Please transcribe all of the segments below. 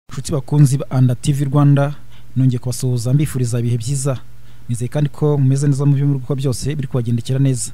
nshuti bakunzi ba anda tv rwanda nongeye kubasuhuza mbifuriza ibihe byiza nizeye kandi ko mumeze neza mu byo muri gukora byose biri kubagendekera neza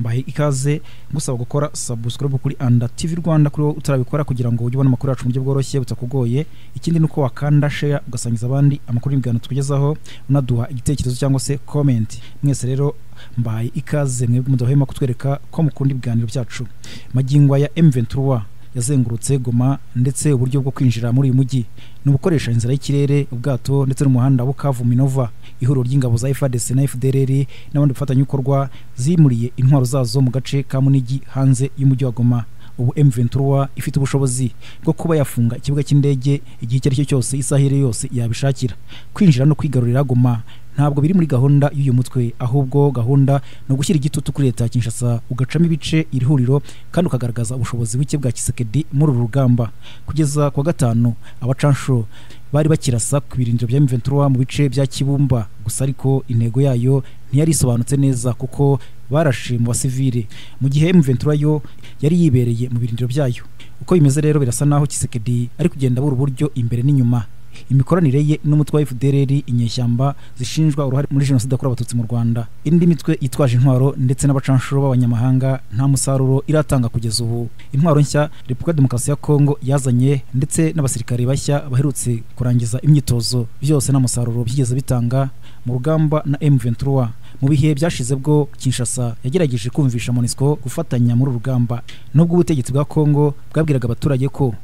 mbahe ikaze ngusaba gukora subscribe kuri anda tv rwanda kuri wowe utarabikora kugira ngo ujye ubona amakuru yacu mu buryo bworoshye butakugoye ikindi ni uko wakanda share ugasangiza abandi amakuru n'ibiganiro tukugezaho unaduha igitekerezo cyangwa se comment mwese rero mbaye ikaze mwebwe mudahwema kutwereka ko mukunda ibiganiro byacu magingo aya M23 yazengurutse Goma ndetse uburyo bwo kwinjira muri uyu mujyi ni ubukoresha inzira y'ikirere ubwato ndetse n'umuhanda wa Bukavu Minova ihuriro ry'ingabo za FARDC na FDLR n'abandi bafatanyabikorwa zimuriye intwaro zazo mu gace ka Munigi hanze y'umujyi wa Goma ubu M23 ifite ubushobozi bwo kuba yafunga ikibuga cy'indege igihe icyo ari cyo cyose isaha iyo ari yo yose yabishakira kwinjira no kwigarurira Goma ntabwo biri muri gahunda y'uyu mutwe ahubwo gahunda ni ugushyira igitutu kuri leta ya Kinshasa ugacamo ibice iri huriro kandi ukagaragaza ubushobozi buke bwa Kisekedi muri uru rugamba kugeza ku wa gatanu abacansho bari bakirasa ku birindiro bya M23 mu bice bya Kibumba gusa ariko intego yayo ntiyari isobanutse neza kuko barashe mu basivile mu gihe M23 yo yari yibereye mu birindiro byayo uko bimeze rero birasa naho Kisekedi ari kugenda buri buryo imbere n'inyuma imikoranire ye n'umutwe wa FDLR inyeshyamba zishinjwa uruhare muri jenoside yakorewe abatutsi mu Rwanda indi mitwe yitwaje intwaro ndetse n'abacanshuro b'abanyamahanga nta musaruro iratanga kugeza ubu intwaro nshya Repubulika Demokarasi ya Kongo yazanye ndetse n'abasirikare bashya baherutse kurangiza imyitozo byose nta musaruro byigeze bitanga mu rugamba na M23 mu bihe byashize bwo Kinshasa yagerageje kumvisha MONUSCO gufatanya muri rugamba nubwo ubutegetsi bwa Kongo bwabwiraga abaturage ko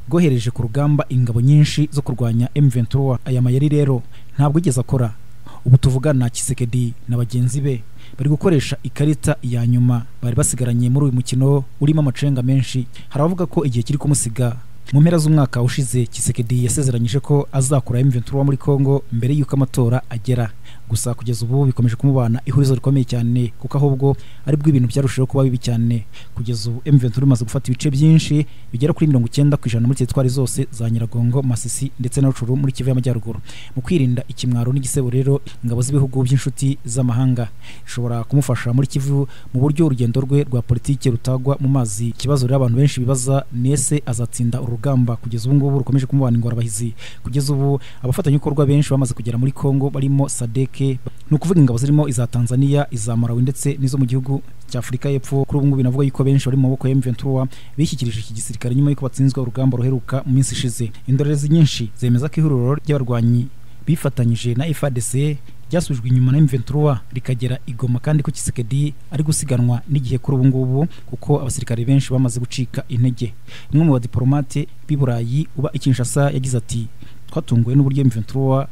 bwohereje ku rugamba ingabo nyinshi zo kurwanya M23 aya mayeri rero ntabwo igeze akora ubu tuvugana Kisekedi na bagenzi be bari gukoresha ikarita ya nyuma bari basigaranye muri uyu mukino urimo amacenga menshi hari abavuga ko igihe kiri kumusiga mu mpera z'umwaka ushize Kisekedi yasezeranyije ko azakura M23 muri Kongo mbere y'uko amatora agera gusa kugeza ubu bikomeje kumubana ihurizo rikomeye cyane kuko ahubwo ari bwo ibintu byarushijeho kuba bibi cyane kugeza ubu M23 imaze gufata ibice byinshi bigera kuri mirongo icyenda ku ijana muri teritwari zose za Nyiragongo Masisi ndetse na Rucuru muri Kivu y'Amajyaruguru mu kwirinda ikimwaro n'igisebo rero ingabo z'ibihugu by'inshuti z'amahanga ishobora kumufasha muri Kivu mu buryo urugendo rwe rwa politike rutagwa mu mazi ikibazo rero abantu benshi bibaza nese azatsinda urugamba kugeza ubu ngubu rukomeje kumubana ingorabahizi kugeza ubu abafatanyabikorwa benshi bamaze kugera muri Kongo barimo Sadek ni ukuvuga ingabo zirimo iza Tanzania iza Malawi ndetse n'izo mu gihugu cya Afurika y'Epfo kuri ubu ngubu binavuga yuko benshi bari mu maboko ya M23 bishyikirije iki gisirikare nyuma y'uko batsinzwe urugamba ruheruka mu minsi ishize indorerezi nyinshi zemeza ko ihuriro ry'abarwanyi bifatanyije na FARDC ryasubijwe inyuma na M23 rikagera igoma kandi ko Kisekedi ari gusiganwa n'igihe kuri ubu ngubu kuko abasirikare benshi bamaze gucika intege umwe mu badiplomate b'i Burayi uba i Kinshasa yagize ati twatunguwe n'uburyo M23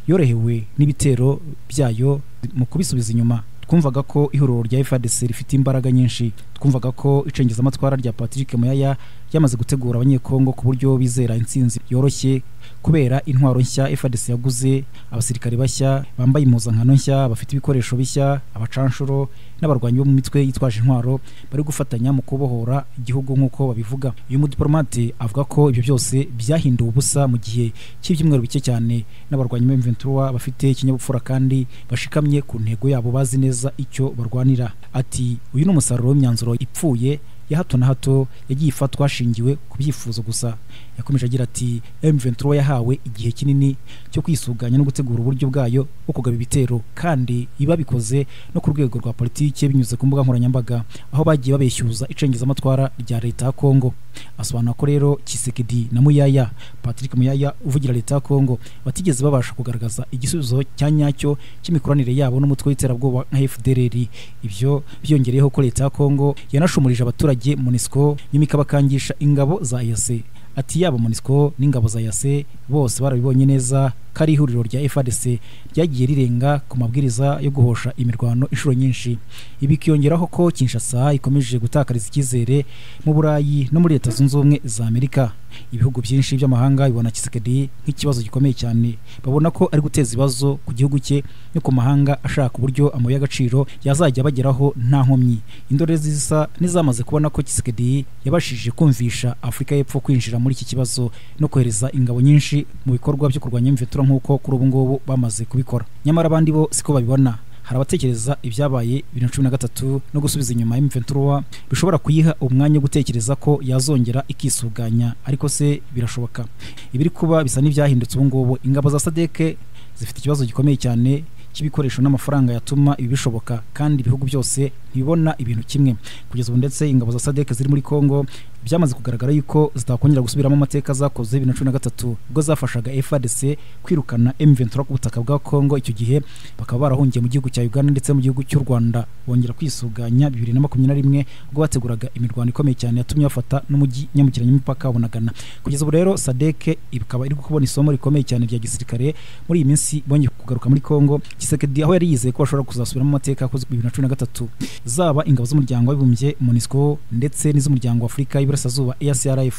yorohewe n'ibitero byayo mu kubisubiza inyuma twumvaga ko ihuriro rya FARDC rifite imbaraga nyinshi twumvaga ko icengezamatwara rya Patrick Muyaya yamaze gutegura abanyekongo ku buryo bizera intsinzi yoroshye kubera intwaro nshya FARDC yaguze abasirikare bashya bambaye impuzankano nshya bafite ibikoresho bishya abacanshuro n'abarwanyi bo mu mitwe yitwaje intwaro bari gufatanya mu kubohora igihugu nk'uko babivuga uyu mudiplomate avuga ko ibyo byose byahinduwe ubusa mu gihe cy'ibyumweru bike cyane n'abarwanyi b'M23 bafite ikinyabupfura kandi bashikamye ku ntego yabo bazi neza icyo barwanira ati uyu ni umusaruro w'imyanzuro ipfuye ya hato na hato yagiye ifatwa hashingiwe ku byifuzo gusa yakomeje agira ati M23 yahawe igihe kinini cyo kwisuganya no gutegura uburyo bwayo bwo kugaba ibitero kandi iba bikoze no ku rwego rwa politike binyuze ku mbuga nkoranyambaga aho bagiye babeshyuza icengezamatwara rya leta ya Kongo asobanura ko rero Kisekedi na Muyaya Patrick Muyaya uvugira leta ya Kongo batigeze babasha kugaragaza igisubizo cya nyacyo cy'imikoranire yabo n'umutwe w'iterabwoba nka FDLR ibyo byongereyeho ko leta ya Kongo yanashumurije abaturage abaturage MONUSCO nyuma ikabakangisha ingabo za EAC ati yaba MONUSCO n'ingabo za EAC bose barabibonye neza ko ari ihuriro rya FARDC ryagiye rirenga ku mabwiriza yo guhosha imirwano inshuro nyinshi ibi kiyongeraho ko Kinshasa ikomeje gutakariza icyizere mu Burayi no muri Leta Zunze Ubumwe za Amerika ibihugu byinshi by'amahanga bibona Kisekedi nk'ikibazo gikomeye cyane babona ko ari guteza ibibazo ku gihugu cye no ku mahanga ashaka uburyo amabuye agaciro yazajya abageraho nta nkomyi indorerezi zisa n'izamaze kubona ko Kisekedi yabashije kumvisha Afurika y'Epfo kwinjira muri iki kibazo no kohereza ingabo nyinshi mu bikorwa byo kurwanya imvitura nk'uko kuri ubu ngubu bamaze kubikora nyamara abandi bo siko babibona hari abatekereza ibyabaye bibiri na cumi na gatatu no gusubiza inyuma M23 bishobora kuyiha umwanya wo gutekereza ko yazongera ikisuganya ariko se birashoboka ibiri kuba bisa n'ibyahindutse ubu ngubu ingabo za sadeke zifite ikibazo gikomeye cyane cy'ibikoresho n'amafaranga yatuma ibi bishoboka kandi ibihugu byose ntibibona ibintu kimwe kugeza ubu ndetse ingabo za sadeke ziri muri congo byamaze kugaragara yuko zitakongera gusubiramo amateka zakoze bibiri na cumi na gatatu ubwo zafashaga frdc kwirukana m23 ku butaka bwa congo icyo gihe bakaba barahungiye mu gihugu cya uganda ndetse mu gihugu cy'u rwanda bongera kwisuganya bibiri na makumyabiri na rimwe ubwo bateguraga imirwano ikomeye cyane yatumye bafata n'umujyi nyambukiranya imipaka bunagana kugeza ubu rero sadeke ikaba iri kubona isomo rikomeye cyane rya gisirikare muri iyi minsi bongeye kugaruka muri congo kisekedi aho yari yizeye ko bashobora kuzasubiramo amateka yakozwe bibiri na cumi na gatatu zaba ingabo z'umuryango w'abibumbye monisco ndetse n'iz'umuryango w'afurika y'iburasirazuba ercrf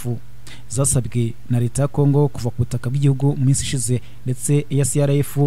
zasabwe na leta ya kongo kuva ku butaka bw'igihugu mu minsi ishize ndetse ercrf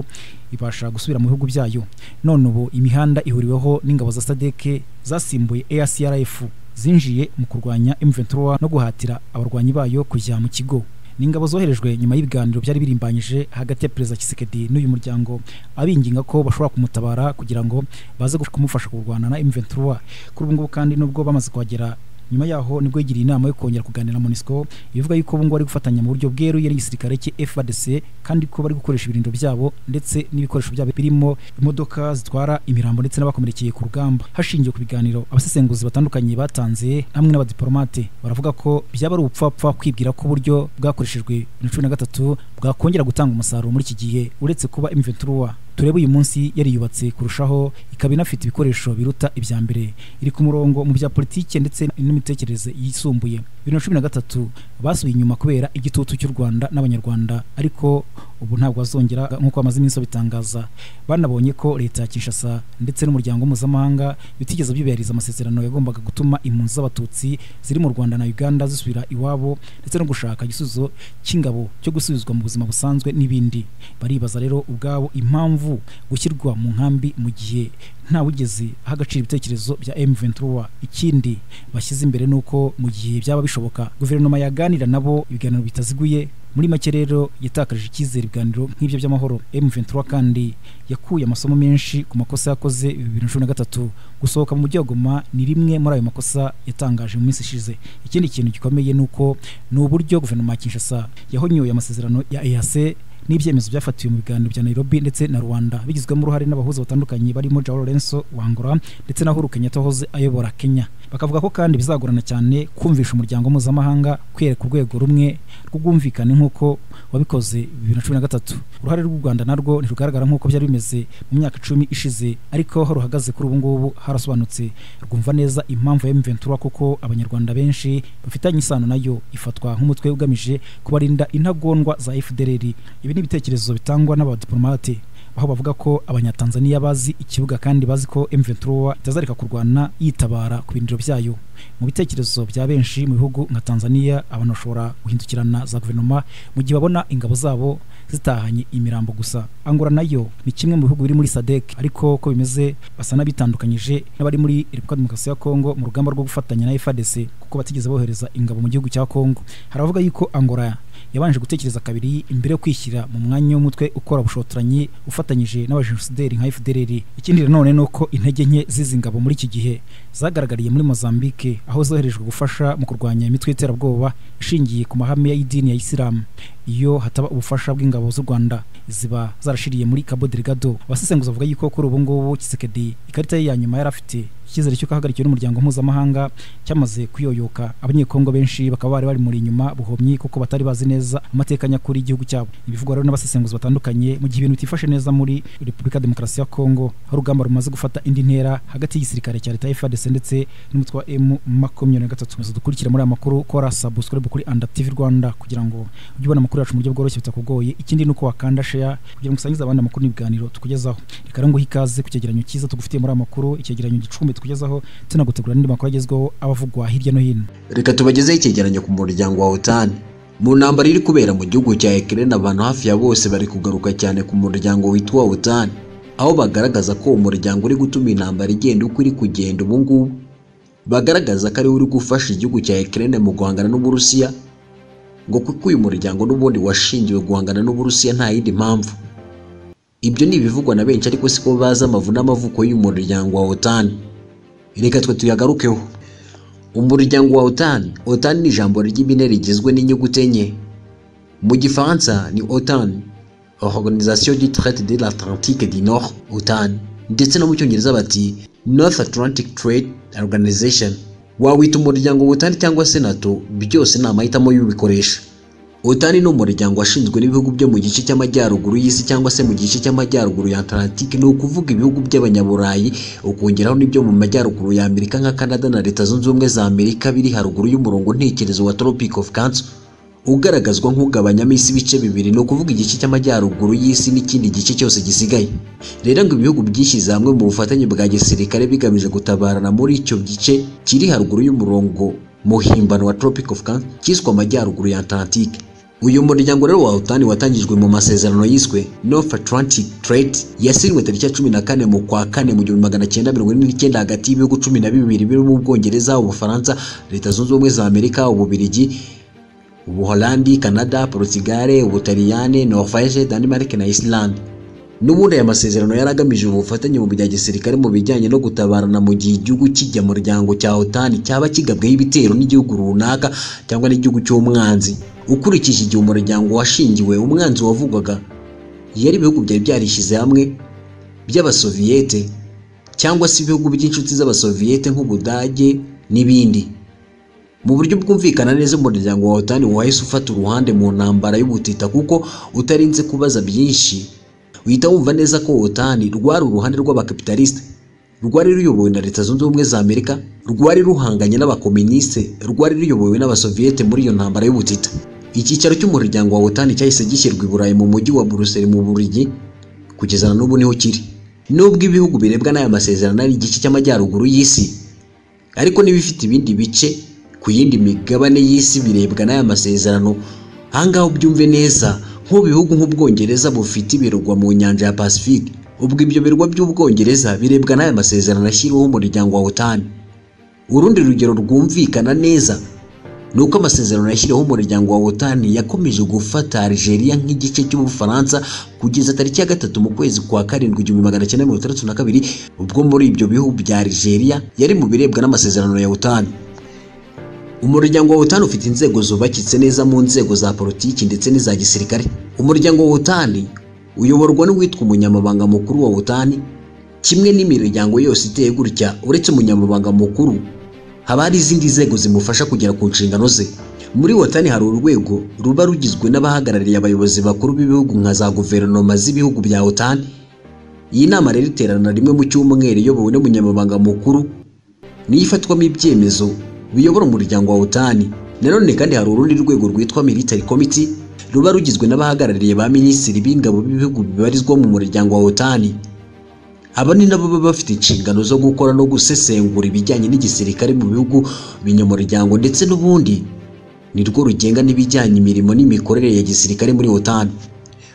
ibasha gusubira mu bihugu byayo none ubu imihanda ihuriweho n'ingabo za sadeke zasimbuye ercrf zinjiye mu kurwanya m23 no guhatira abarwanyi bayo kujya mu kigo ni ingabo zoherejwe nyuma y'ibiganiro byari birimbanyije hagati ya perezida Kisekedi n'uyu muryango abinginga ko bashobora kumutabara kugira ngo baze kumufasha kurwana na M23 kuri ubu ngubu kandi nubwo bamaze kuhagera nyuma yaho nibwo yigiriye inama yo kongera kuganira na MONUSCO bivuga yuko ubu ngubu bari gufatanya mu buryo bweruye n'igisirikare cy'i FARDC kandi ko bari gukoresha ibirindo byabo ndetse n'ibikoresho byabo birimo imodoka zitwara imirambo ndetse n'abakomerekeye ku rugamba hashingiwe ku biganiro abasesenguzi batandukanye batanze hamwe n'abadiplomate baravuga ko byaba ari ubupfapfa kwibwira ko uburyo bwakoreshejwe na cumi na gatatu bwakongera gutanga umusaruro muri iki gihe uretse kuba M23 turebe uyu munsi yariyubatse kurushaho ikaba inafite ibikoresho biruta ibya mbere iri ku murongo mu bya politike ndetse n'imitekerereze yisumbuye bibiri na cumi na gatatu basubiye inyuma kubera igitutu cy'u rwanda n'abanyarwanda ariko ubu ntabwo bazongera nk'uko bamaze iminsi babitangaza banabonye ko leta ya kinshasa ndetse n'umuryango mpuzamahanga bitigeze byubahiriza amasezerano yagombaga gutuma impunzi z'abatutsi ziri mu rwanda na uganda zisubira iwabo ndetse no gushaka igisubizo cy'ingabo cyo gusubizwa mu buzima busanzwe n'ibindi baribaza rero ubwabo impamvu gushyirwa mu nkambi mu gihe ntawugeze aha agaciro ibitekerezo bya M23 ikindi bashyize imbere nuko mu gihe byaba bishoboka guverinoma yaganira nabo ibiganiro bitaziguye muri make rero yatakaje icyizere ibiganiro nk'ibyo by'amahoro M23 kandi yakuye amasomo menshi ku makosa yakoze bibiri na cumi na gatatu gusohoka mu mujyi wa Goma ni rimwe muri ayo makosa yatangaje mu minsi ishize ikindi kintu gikomeye nuko ni uburyo guverinoma ya Kinshasa yahonyoye amasezerano ya EAC n'ibyemezo byafatiwe mu biganiro bya Nairobi ndetse na Rwanda bigizwemo uruhare n'abahuza batandukanye barimo Joao Lorenzo Wangora ndetse na Uhuru Kenyatta wahoze ayobora Kenya bakavuga ko kandi bizagorana cyane kumvisha umuryango mpuzamahanga kwera ku rwego rumwe rw'ubwumvikane nk'uko wabikoze bibiri na cumi na gatatu uruhare rw'u Rwanda narwo ntirugaragara nk'uko byari bimeze mu myaka icumi ishize ariko aho ruhagaze kuri ubu ngubu harasobanutse rwumva neza impamvu ya M23 kuko abanyarwanda benshi bafitanye isano nayo ifatwa nk'umutwe ugamije kubarinda intagondwa za FDLR ibi ni ibitekerezo bitangwa n'abadiplomate aho bavuga ko abanyatanzaniya bazi ikibuga kandi bazi ko M23 itazareka kurwana yitabara ku biniro byayo mu bitekerezo bya benshi mu bihugu nka Tanzania abantu bashobora guhindukirana za guverinoma mu gihe babona ingabo zabo zitahanye imirambo gusa angora nayo ni kimwe mu bihugu biri muri sadek ariko ko bimeze basa n'abitandukanyije n'abari muri repubulika demokarasi ya kongo mu rugamba rwo gufatanya na fadc kuko batigeze bohereza ingabo mu gihugu cya kongo haravuga yuko angora yabanje gutekereza kabiri imbere yo kwishyira mu mwanya w'umutwe ukora bushotoranyi ufatanyije n'abajenosideri nka fdrr ikindi nanone ni uko intege nke z'izi ngabo muri iki gihe zagaragariye muri mozambique aho zoherejwe gufasha mu kurwanya imitwe y'iterabwoba ishingiye ku mahame y'idini ya isilamu iyo hataba ubufasha bw'ingabo z'u Rwanda ziba zarashiriye muri Cabo Delgado abasesenguzi bavuga yuko kuri ubu ngubu Kisekedi ikarita ye ya nyuma yari afite icyizere cy'uko ahagarikiwe n'umuryango mpuzamahanga cyamaze kuyoyoka abanyekongo benshi bakaba bari bari muri inyuma buhomyi kuko batari bazi neza amateka nyakuri y'igihugu cyabo ibivugwa rero n'abasesenguzi batandukanye mu gihe ibintu bitifashe neza muri repubulika ya demokarasi ya kongo aho urugamba rumaze gufata indi ntera hagati y'igisirikare cya leta ya frdc ndetse n'umutwe wa m makumyabiri na gatatu dukurikira muri aya makuru kora subscribe kuri anda tv rwanda kugira ngo ujye ubona amakuru yacu mu buryo bworoshye bitakugoye ikindi ni uko wakanda share kugira ngo usangize abandi amakuru n'ibiganiro tukugezaho reka rero nguhe ikaze ku cyegeranyo cyiza tugufitiye muri aya makuru icyegeranyo gicumbi tukugezaho tunagutegura n'indi makuru agezweho abavugwa hirya no hino reka tubagezeho icyegeranyo ku muryango wa otan mu ntambara iri kubera mu gihugu cya ekirene abantu hafi ya bose bari kugaruka cyane ku muryango witwa otan aho bagaragaza ko uwo muryango uri gutuma intambara igenda uko iri kugenda ubu ngubu bagaragaza ko ariwe uri gufasha igihugu cya ekirene mu guhangana n'uburusiya ngo kuko uyu muryango n'ubundi washingiwe guhangana n'uburusiya nta yindi mpamvu ibyo ni ibivugwa na benshi ariko siko bazi amavu n'amavuko y'umuryango wa otan reka twe tuyagarukeho umuryango wa otan otan ni ijambo ry'impine rigizwe n'inyuguti enye mu gifaransa ni otan organisation du traite de l'atlantique du nord otan ndetse no mu cyongereza bati north atlantic trade organization wawita umuryango wa otan cyangwa se nato byose ni amahitamo y'ubikoresha otani ni umuryango washinzwe n'ibihugu byo mu gice cy'amajyaruguru y'isi cyangwa se mu gice cy'amajyaruguru ya Atlantique ni ukuvuga ibihugu by'abanyaburayi ukongeraho n'ibyo mu majyaruguru ya Amerika nka Canada na Leta zunze ubumwe za Amerika biri haruguru y'umurongo ntekerezo wa Tropic of Cancer ugaragazwa nk'ugabanyamo isi ibice bibiri ni ukuvuga igice cy'amajyaruguru y'isi n'ikindi gice cyose gisigaye rero ngo ibihugu byishyize hamwe mu bufatanye bwa gisirikare bigamije gutabarana muri icyo gice kiri haruguru y'umurongo muhimbano wa Tropic of Cancer cyiswe amajyaruguru ya Atlantique uyu muryango rero wa utani watangijwe mu masezerano yiswe north atlantic trade yasinywe tariki ya cumi na kane mu kwa kane mu gihumbi magana cyenda mirongo ine n'icyenda hagati y'ibihugu cumi na bibiri birimo ubwongereza ubufaransa leta zunze ubumwe za amerika ububirigi ubuholandi canada portugal ubutaliyane norvege denmark na islande n'ubundi aya masezerano yari agamije ubufatanye mu bya gisirikare mu bijyanye no gutabarana mu gihe igihugu kijya muryango cya otani cyaba kigabweho ibitero n'igihugu runaka cyangwa n'igihugu cy'umwanzi ukurikije igihe umuryango washingiwe umwanzi wavugwaga yari ibihugu byari byarishyize hamwe by'abasoviyete cyangwa se ibihugu by'inshuti z'abasoviyete nk'ubudage n'ibindi mu buryo bwumvikana neza umuryango wa otani wahise ufata uruhande mu ntambara y'ubutita kuko utarinze kubaza byinshi uhita wumva neza ko otani rwari uruhande rw'abakapitalisite rwari ruyobowe na leta zunze ubumwe za amerika rwari ruhanganye n'abakominisite rwari ruyobowe n'abasoviyete muri iyo ntambara y'ubutita icyicaro cy'umuryango wa otani cyahise gishyirwa i burayi mu mujyi wa buruseli mu burigi kugeza na n'ubu niho kiri nubwo ibihugu birebwa n'aya masezerano ari igice cy'amajyaruguru y'isi ariko n'ibifite ibindi bice ku yindi migabane y'isi birebwa n'aya masezerano ahangaha ubyumve neza nk'ubu bihugu nk'ubwongereza bufite ibirwa mu nyanja ya pacifique ubwo ibyo birwa by'ubwongereza birebwa n'aya masezerano ashyiriweho umuryango wa otani urundi rugero rwumvikana neza ni uko amasezerano yashyiriweho umuryango wa otani yakomeje gufata algeria nk'igice cy'ubufaransa kugeza tariki ya gatatu mu kwezi kwa karindwi igihumbi magana cyenda mirongo itandatu na kabiri ubwo muri ibyo bihugu bya algeria yari mu birebwa n'amasezerano ya otani umuryango wa otani ufite inzego zubakitse neza mu nzego za politiki ndetse n'iza gisirikare umuryango wa otani uyoborwa n'uwitwa umunyamabanga mukuru wa otani kimwe n'imiryango yose iteye gutya uretse umunyamabanga mukuru haba hari izindi nzego zimufasha kugera ku nshingano ze muri otani hari urwego ruba rugizwe n'abahagarariye abayobozi bakuru b'ibihugu nka za guverinoma z'ibihugu bya otani iyi nama rero iterana rimwe mu cyumweru iyobowe n'umunyamabanga mukuru niyo ifatwamo ibyemezo biyobora umuryango wa otani nanone kandi hari urundi rwego rwitwa military committee ruba rugizwe n'abahagarariye ba minisitiri b'ingabo b'ibihugu bibarizwa mu muryango wa otani aba ni nabo baba bafite inshingano zo gukora no gusesengura ibijyanye n'igisirikare mu bihugu binyamuryango ndetse n'ubundi ni rwo rugenga n'ibijyanye imirimo n'imikorere ya gisirikare muri otani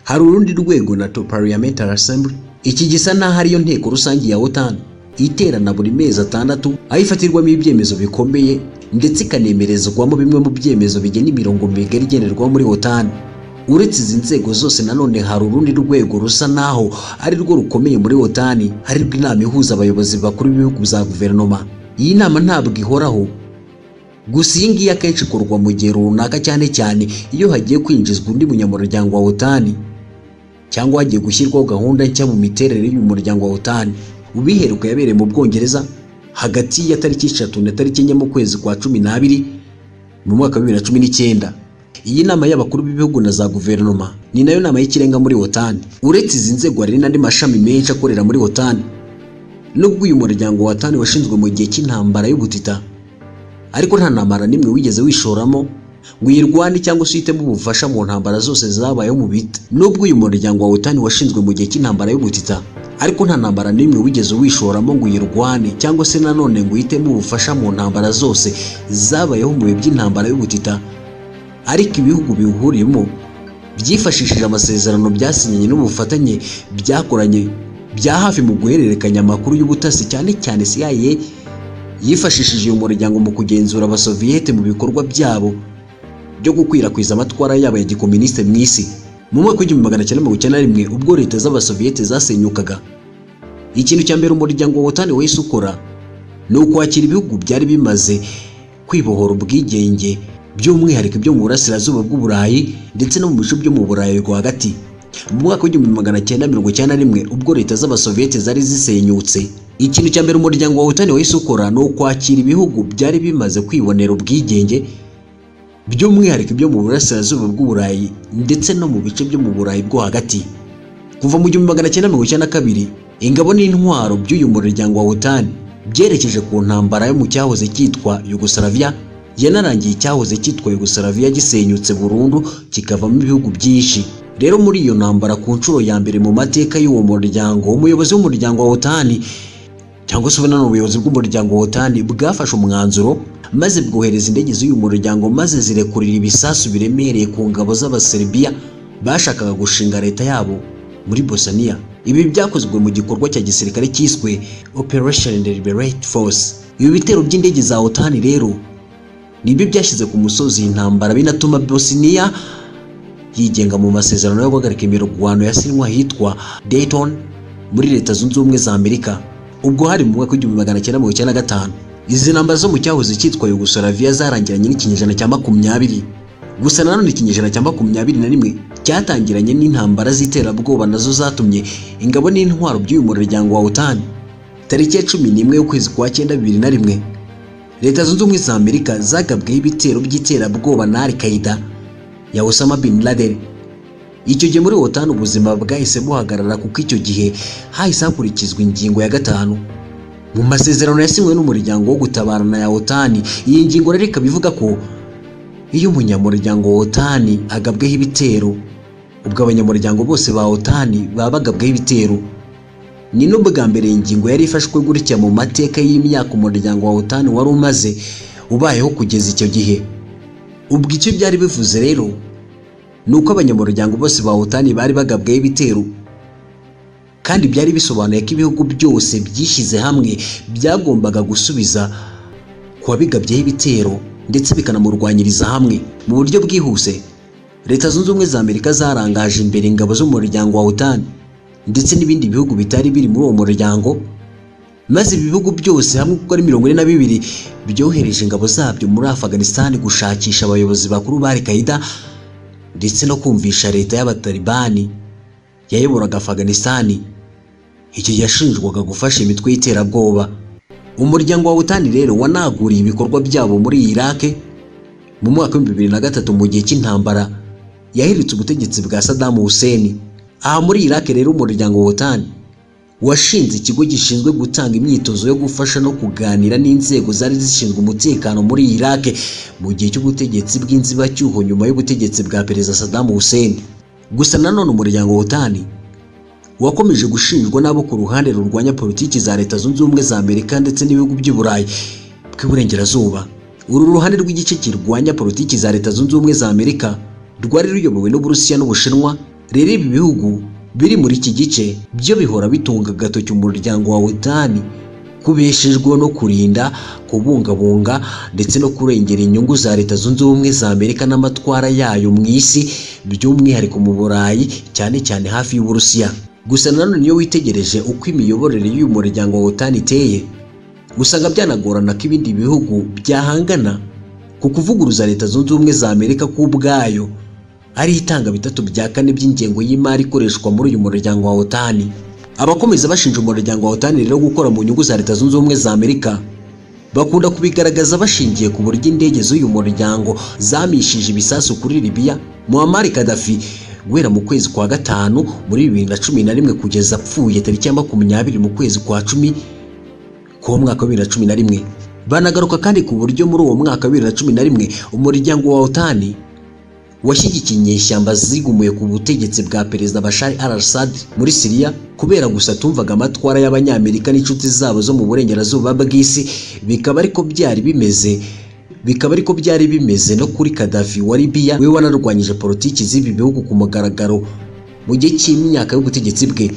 hari urundi rwego nato parliamentary assembly iki gisa n'aho ariyo nteko rusange ya otani iterana buri mezi atandatu aho ifatirwamo ibyemezo bikomeye ndetse ikanemerezwamo bimwe mu byemezo bigena imirongo migari igenerwa muri otani uretse izi nzego zose nanone hari urundi rwego rusa naho ari rwo rukomeye muri otani harirwo inama ihuza abayobozi bakuru b'ibihugu za guverinoma iyi nama ntabwo ihoraho gusa iyi ngiyi akenshi ikorwa mu gihe runaka cyane cyane iyo hagiye kwinjizwa undi munyamuryango wa otani cyangwa hagiye gushyirwaho gahunda nshya mu miterere y'uyu muryango wa otani ubiheruka yabereye mu bwongereza hagati ya tariki eshatu na tariki enye mu kwezi kwa cumi n'abiri mu mwaka wa bibiri na cumi n'icyenda iyi nama y'abakuru b'ibihugu na za guverinoma ni nayo nama y'ikirenga muri otani uretse izi nzego hari n'andi mashami menshi akorera muri otani nubwo uyu muryango wa otani washinzwe mu gihe cy'intambara y'ubutita ariko nta ntambara n'imwe wigeze wishoramo ngo uyirwane cyangwa se uhitemo ubufasha mu ntambara zose zabayeho mu bita nubwo uyu muryango wa otani washinzwe mu gihe cy'intambara y'ubutita ariko nta ntambara n'imwe wigeze wishoramo ngo uyirwane cyangwa se nanone ngo uhitemo ubufasha mu ntambara zose zabayeho mu bihe by'intambara y'ubutita ariko ibihugu biwuhuriyemo byifashishije amasezerano byasinyanye n'ubufatanye byakoranye bya hafi mu guhererekanya amakuru y'ubutasi cyane cyane CIA yifashishije uyu muryango mu kugenzura abasoviyete mu bikorwa byabo byo gukwirakwiza amatwara yabo ya gikominisite mu isi mu mwaka w'igihumbi magana cyenda mirongo icyenda na rimwe ubwo leta z'abasoviyete zasenyukaga ikintu cya mbere umuryango wa wotani wahise ukora ni ukwakira ibihugu byari bimaze kwibohora ubwigenge by'umwihariko ibyo mu burasirazuba bw'uburayi ndetse no mu bice byo mu burayi rwagati mu mwaka w'igihumbi magana cyenda mirongo icyenda na rimwe ubwo leta z'abasoviyete zari zisenyutse ikintu cya mbere umuryango wa wotani wahise ukora ni ukwakira ibihugu byari bimaze kwibonera ubwigenge by'umwihariko ibyo mu burasirazuba bw'uburayi ndetse no mu bice byo mu burayi bwo hagati kuva mu gihumbi magana cyenda mirongo icyenda na kabiri ingabo n'intwaro by'uyu muryango wa wotani byerekeje ku ntambara yo mu cyahoze cyitwa yugoslavia yanarangiye icyahoze cyitwa yugoslavia gisenyutse burundu kikavamo ibihugu byinshi rero muri iyo ntambara ku nshuro ya mbere mu mateka y'uwo muryango umuyobozi w'umuryango wa wotani cyangwa se ubu ni ubuyobozi bw'umuryango wa wotani bwafashe umwanzuro maze bwohereza indege z'uyu muryango maze zirekurira ibisasu biremereye ku ngabo z'abaserbia bashakaga gushinga leta yabo muri bosaniya ibi byakozwe mu gikorwa cya gisirikare cyiswe operation liberate force ibi bitero by'indege za wotani rero nibyo byashyize ku musozi intambara binatuma bosiniya yigenga mu masezerano yo guhagarika imirwano yasinywe ahitwa dayton muri leta zunze ubumwe za amerika ubwo hari mu mwaka w'igihumbi magana cyenda mirongo icyenda na gatanu izi ntambara zo mu cyahoze cyitwa yugoslavia zarangiranye n'ikinyejana cya makumyabiri gusa nanone ikinyejana cya makumyabiri na rimwe cyatangiranye n'intambara z'iterabwoba nazo zatumye ingabo n'intwaro by'uyu muryango wa utani tariki ya cumi n'imwe y'ukwezi kwa cyenda bibiri na rimwe leta zunze ubumwe za amerika zagabweho ibitero by'iterabwoba na al qaida ya osama bin laden icyo gihe muri otani ubuzima bwahise buhagarara kuko icyo gihe hahise hakurikizwa ingingo ya gatanu mu masezerano yasinywe n'umuryango wo gutabarana ya otani iyi ngingo rero ikaba ivuga ko iyo umunyamuryango wa otani agabweho ibitero ubwo abanyamuryango bose ba otani baba bagabweho ibitero ni n'ubwa mbere iyi ngingo yari ifashwe gutya mu mateka y'imyaka umuryango wa otani wari umaze ubayeho kugeza icyo gihe ubwo icyo byari bivuze rero ni uko abanyamuryango bose ba otani bari bagabweho ibitero kandi byari bisobanuye ko ibihugu byose byishyize hamwe byagombaga gusubiza ku wabigabyeho ibitero ndetse bikanamurwanyiriza hamwe mu buryo bwihuse leta zunze ubumwe za amerika zarangaje imbere ingabo z'umuryango wa otani ndetse n'ibindi bihugu bitari biri muri uwo muryango maze ibi bihugu byose hamwe kuko ari mirongo ine na bibiri byohereje ingabo zabyo muri afaganisitani gushakisha abayobozi bakuru ba al qaida ndetse no kumvisha leta y'abatalibani yayoboraga afaganisitani icyo yashinjwaga gufasha imitwe y'iterabwoba umuryango wa wutani rero wanaguriye ibikorwa byabo muri iraq mu mwaka w'ibihumbi bibiri na gatatu mu gihe cy'intambara yahiritse ubutegetsi bwa sadamu hussein aha muri iraq rero umuryango wa wutani washinze ikigo gishinzwe gutanga imyitozo yo gufasha no kuganira n'inzego zari zishinzwe umutekano muri iraq mu gihe cy'ubutegetsi bw'inzibacyuho nyuma y'ubutegetsi bwa perezida sadamu hussein gusa nanone umuryango wa wutani wakomeje gushinjwa n'abo ku ruhande rurwanya politiki za leta zunze ubumwe za amerika ndetse n'ibihugu by'i burayi bw'iburengerazuba uru ruhande rw'igice kirwanya politiki za leta zunze ubumwe za amerika rwari ruyobowe n'uburusiya n'ubushinwa rero ibi bihugu biri muri iki gice byo bihora bitunga agatoki umuryango wa wotani kubeshejweho no kurinda kubungabunga ndetse no kurengera inyungu za leta zunze ubumwe za amerika n'amatwara yayo mu isi by'umwihariko mu burayi cyane cyane hafi y'uburusiya gusa nanone iyo witegereje uko imiyoborere y'uyu muryango wa wotani iteye usanga byanagorana ko ibindi bihugu byahangana ku kuvuguruza leta zunze ubumwe za amerika ku ubwayo ari itanga bitatu bya kane by'ingengo y'imari ikoreshwa muri uyu muryango wa wotani abakomeza bashinja umuryango wa wotani rero gukora mu nyungu za leta zunze ubumwe za amerika bakunda kubigaragaza bashingiye ku buryo indege z'uyu muryango zamishije ibisasu kuri libiya muammar gaddafi guhera mu kwezi kwa gatanu muri bibiri na cumi na rimwe kugeza apfuye tariki ya makumyabiri mu kwezi kwa cumi k'uwo mwaka wa bibiri na cumi na rimwe banagaruka kandi ku buryo muri uwo mwaka wa bibiri na cumi na rimwe umuryango wa otani washyigikiye inyeshyamba zigumuye ku butegetsi bwa perezida bashari al assad muri siriya kubera gusa tumvaga amatwara y'abanyamerika n'inshuti zabo zo mu burengerazuba bw'isi bikaba ariko byari bimeze bikaba ariko byari bimeze no kuri Gaddafi wa Libya we wanarwanyije politiki z'ibi bihugu ku mugaragaro mu gihe cy'imyaka y'ubutegetsi bwe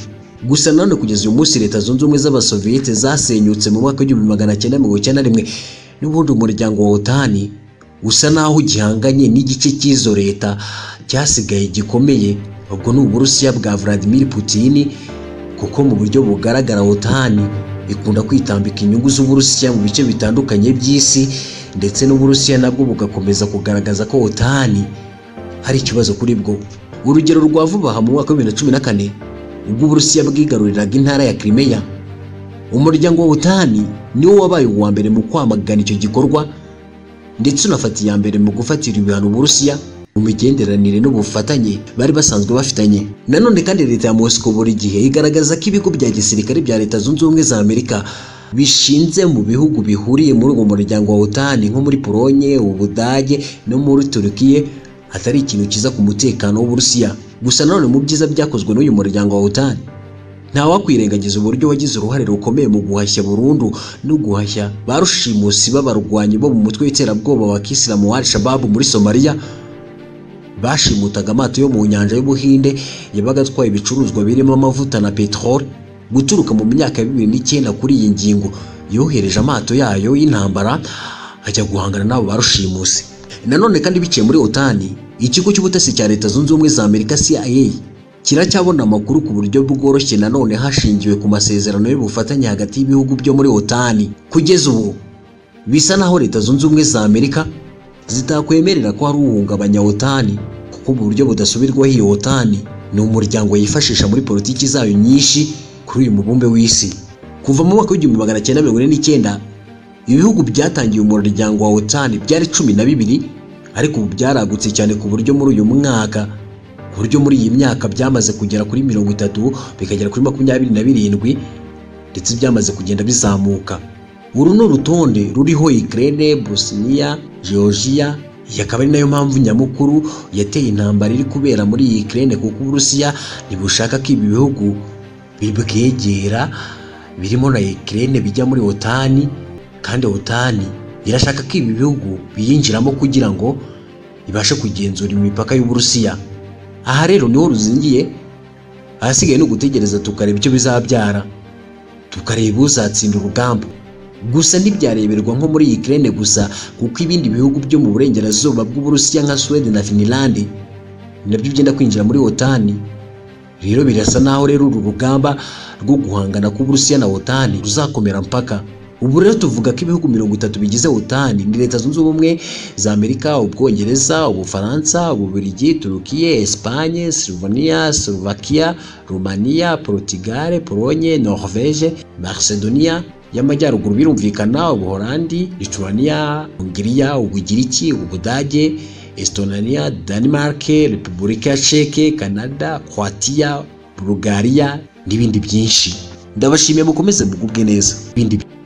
gusa nanone kugeza uyu munsi leta zunze ubumwe z'abasoviyete zasenyutse mu mwaka w'igihumbi magana cyenda mirongo icyenda na rimwe n'ubundi umuryango wa otani usa naho ugihanganye n'igice cy'izo leta cyasigaye gikomeye ubwo ni uburusiya bwa vladimir putin kuko mu buryo bugaragara wotani ikunda kwitambika inyungu z'uburusiya mu bice bitandukanye by'isi ndetse n'uburusiya nabwo bugakomeza kugaragaza ko wotani hari ikibazo kuri bwo urugero rwa vuba aha mu mwaka wa bibiri na cumi na kane ubwo uburusiya bwigaruriraga intara ya kirimeya umuryango wa wotani niwo wabaye uwa mbere mu kwamagana icyo gikorwa ndetse unafata iya mbere mu gufatira ibihano uburusiya mu migenderanire n'ubufatanye bari basanzwe bafitanye nanone kandi leta ya mosiko buri gihe igaragaza ko ibigo bya gisirikare bya leta zunze ubumwe za amerika bishinze mu bihugu bihuriye muri uwo muryango wa otani nko muri polonye ubudage no muri turukiye atari ikintu cyiza ku mutekano w'uburusiya gusa nanone mu byiza byakozwe n'uyu muryango wa otani ntawakwirengagiza uburyo wagize uruhare rukomeye mu guhashya burundu no guhashya ba rushimusi b'abarwanyi bo mu mutwe w'iterabwoba wa kisilamu wa al-shababu muri somaliya bashimutaga amato yo mu nyanja y'ubuhinde yabaga atwaye ibicuruzwa birimo amavuta na peteroli guturuka mu myaka ya bibiri n'icyenda kuri iyi ngingo yohereje amato yayo y'intambara ajya guhangana n'abo barushimusi nanone kandi biciye muri otani ikigo cy'ubutasi cya leta zunze ubumwe za amerika cia kiracyabona amakuru ku buryo bworoshye nanone hashingiwe ku masezerano y'ubufatanye hagati y'ibihugu byo muri otani kugeza ubu bisa naho leta zunze ubumwe za amerika zitakwemerera ko hari uhungabanya otani kuko mu buryo budasubirwaho iyo otani ni umuryango yifashisha muri politiki zayo nyinshi kuri uyu mubumbe w'isi kuva mu mwaka w'igihumbi magana cyenda mirongo ine n'icyenda ibihugu byatangiye umuryango wa otani byari cumi na bibiri ariko ubu byaragutse cyane ku buryo muri uyu mwaka ku buryo muri iyi myaka byamaze kugera kuri mirongo itatu bikagera kuri makumyabiri na birindwi ndetse byamaze kugenda bizamuka uru ni urutonde ruriho Ukraine, Bosnia, Georgia iyi akaba ari nayo mpamvu nyamukuru yateye intambara iri kubera muri iyi Ukraine kuko Uburusiya ntibushaka ko ibi bihugu bibwegera birimo na Ukraine bijya muri otani kandi otani irashaka ko ibi bihugu biyinjiramo kugira ngo ibashe kugenzura imipaka y'Uburusiya aha rero niho ruzingiye ahasigaye ni ugutegereza tukareba icyo bizabyara tukareba uzatsinda urugamba gusa ntibyareberwa nko muri Ukraine gusa kuko ibindi bihugu byo mu burengerazuba bw'Uburusiya nka Sweden na Finland nabyo byenda kwinjira muri otani rero birasa naho rero uru rugamba rwo guhangana k'Uburusiya na otani ruzakomera mpaka ubu rero tuvuga ko ibihugu mirongo itatu bigize otani ni leta zunze ubumwe za amerika ubwongereza ubufaransa ububirigi turukiye esipanye slovenia slovakia rumaniya portugal polonye norvege macedonia y'amajyaruguru birumvikana ubuholandi lituania hungiriya ubugiriki ubudage estonia denmark repubulika ya ceke canada croatia bulgaria n'ibindi byinshi ndabashimiye mukomeze mugubwe neza ibindi